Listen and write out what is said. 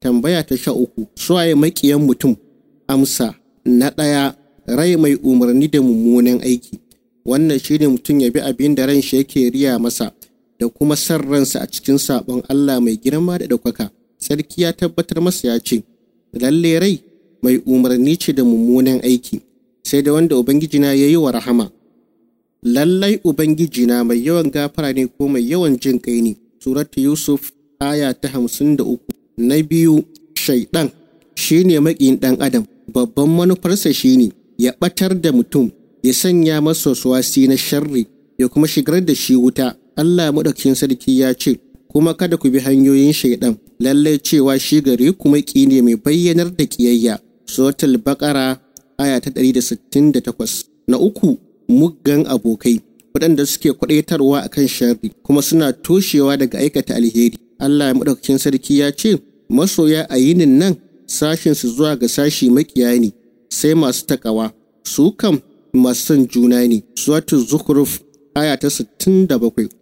tambaya ta sha uku suwaye maƙiyan mutum amsa na ɗaya rai mai umarni da mummunan aiki wannan shine mutum ya bi abin da ran shi yake riya masa da kuma san ransa a cikin sabon Allah mai girma da ɗaukaka sarki ya tabbatar masa ya ce lalle rai mai umarni ce da mummunan aiki sai da wanda ubangijina ya yi wa rahama lallai ubangijina mai yawan gafara ne ko mai yawan jin kai ne suratu yusuf aya ta hamsin da uku na biyu shaiɗan shine maƙin ɗan adam babban manufarsa shine ya ɓatar da mutum ya sanya masa suwasi na sharri ya kuma shigar da shi wuta Allah maɗaukakin sarki ya ce kuma kada ku bi hanyoyin shaiɗan lallai cewa shi gare ku maƙi ne mai bayyanar da ƙiyayya suratul baqara aya ta 168 na uku muggan abokai waɗanda suke kwaɗaitarwa akan sharri kuma suna toshewa daga aikata alheri Allah maɗaukakin sarki ya ce masoya a yinin nan sashinsu zuwa ga sashi makiya ne sai masu takawa su kam masu son juna ne suwatu zukhruf aya ta 67